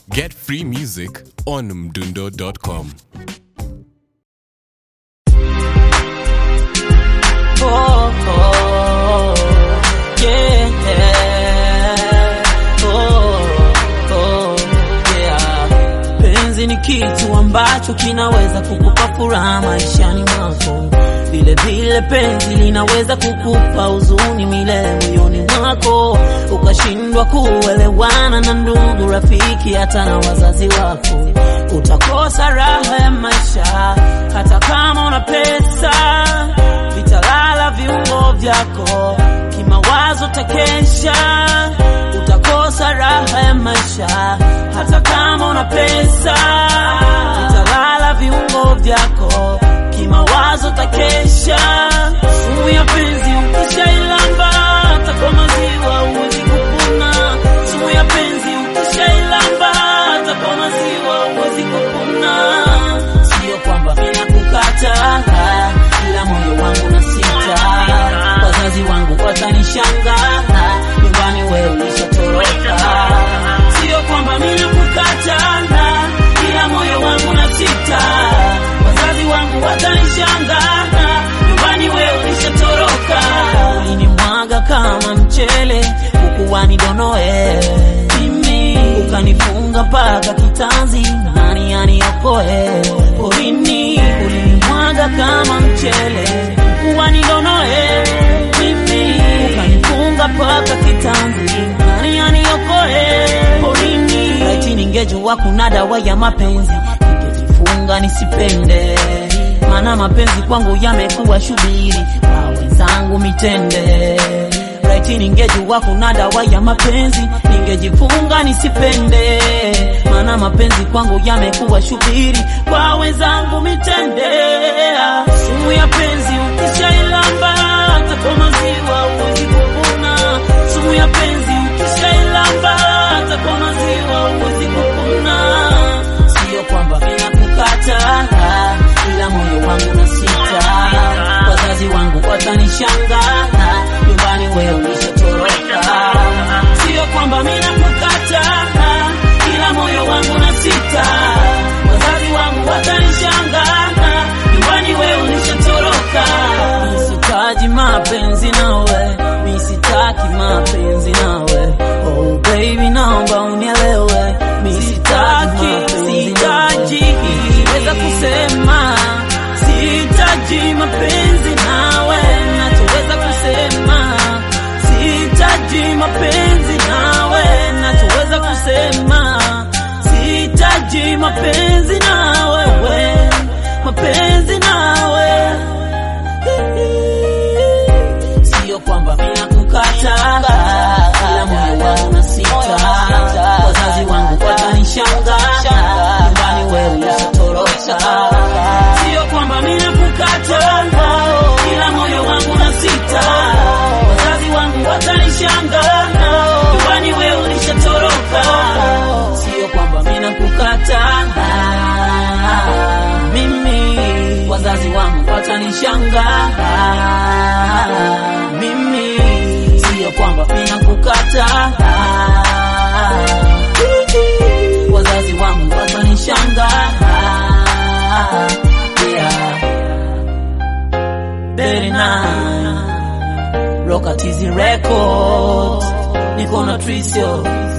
Get free music on mdundo.com. oh, oh, yeah. Oh, oh, yeah. Penzi ni kitu ambacho kinaweza kukupa furaha maishani mwako, vile vile penzi linaweza kukupa huzuni milele moyoni mwako, ukashindwa kuelewana na ndugu, rafiki, hata na wazazi wako. Utakosa raha ya maisha hata kama una pesa, vitalala viungo vyako, kimawazo takesha. Utakosa raha ya maisha hata kama una pesa, vitalala viungo vyako, kimawazo takesha. Sumu ya penzi ukishailamba, hata kwa maziwa huwezi kupona. Sumu ya penzi ukishailamba, hata kwa maziwa huwezi kupona. Sio kwamba ninakukata, ila moyo wangu na sita. Wazazi wangu watanishangaa, nyumbani wewe ulishatoroka. Sio kwamba ninakukata, ila moyo wangu na sita. Wazazi wangu watanishangaa, nyumbani wewe ulishatoroka. Ulinimwaga kama mchele, huku nidonoe mimi, ukanifunga mpaka kitanzi, nani aniokoe porini? Ulinimwaga kama mchele, huku nidonoe mimi, ukanifunga mpaka kitanzi, nani aniokoe porini? Laiti ningejua kuna dawa ya mapenzi, ningejifunga nisipende maana mapenzi kwangu yamekuwa shubiri kwa wenzangu mitende. Laiti ningejua kuna dawa ya mapenzi, ningejifunga nisipende, maana mapenzi kwangu yamekuwa shubiri kwa wenzangu mitende. Sumu ya penzi ukishailamba, hata kwa maziwa huwezi kupona. Sumu ya penzi ukishailamba, hata kwa maziwa huwezi kupona. Sio kwamba ninakukata, ila moyo wangu na sita. Wazazi wangu watanishangaa, nyumbani wewe ulishatoroka. Sio kwamba ninakukata, ila moyo wangu na sita. Wazazi wangu watanishangaa, nyumbani wewe ulishatoroka. Misitaji mapenzi nawe, misitaki mapenzi nawe. Oh baby, naomba unielewe, misitaki, sitaji weza kusema sitaji mapenzi nawe, nachoweza kusema sitaji mapenzi nawe, nachoweza kusema sitaji mapenzi nawe, we mapenzi nawe sio kwamba ninakukata, ila moyo wangu na sita. Wazazi wangu watanishangaa, nyumbani wewe ulishatoroka. Sio kwamba ninakukata, ila moyo wangu na sita. Wazazi wangu watanishangaa, nyumbani wewe ulishatoroka. Sio kwamba ninakukata mimi, wazazi wangu watanishangaa mimi, sio kwamba ninakukata wazazi wangu watanishangaa yeah. Berina Rockatizi Records niko na Trisio